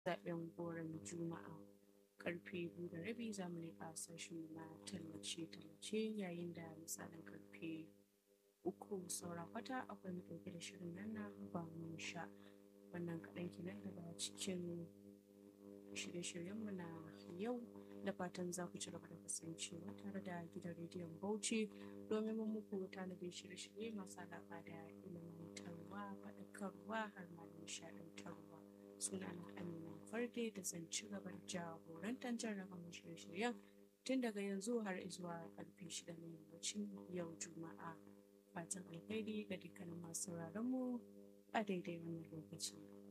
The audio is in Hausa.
zaɓen goron juma'a karfe biyu da rabi za mu leƙa sashen na tallace-tallace yayin da misalin karfe uku saura kwata akwai mu ɗauke da shirin nan na ba mu sha wannan kaɗan kenan daga cikin shirye-shiryenmu na yau da fatan za ku ci gaba da kasancewa tare da gidan rediyon bauchi domin mun muku tanadin shirye-shirye masu alaƙa da ilimantarwa faɗakarwa har ma nishaɗantarwa suna na amina farde da zan ci gaba da jagorantar jarraba shirye-shiryen tun daga yanzu har zuwa karfe shida na yammacin yau juma'a fatan alheri ga dukkanin masu mu a daidai wannan lokaci.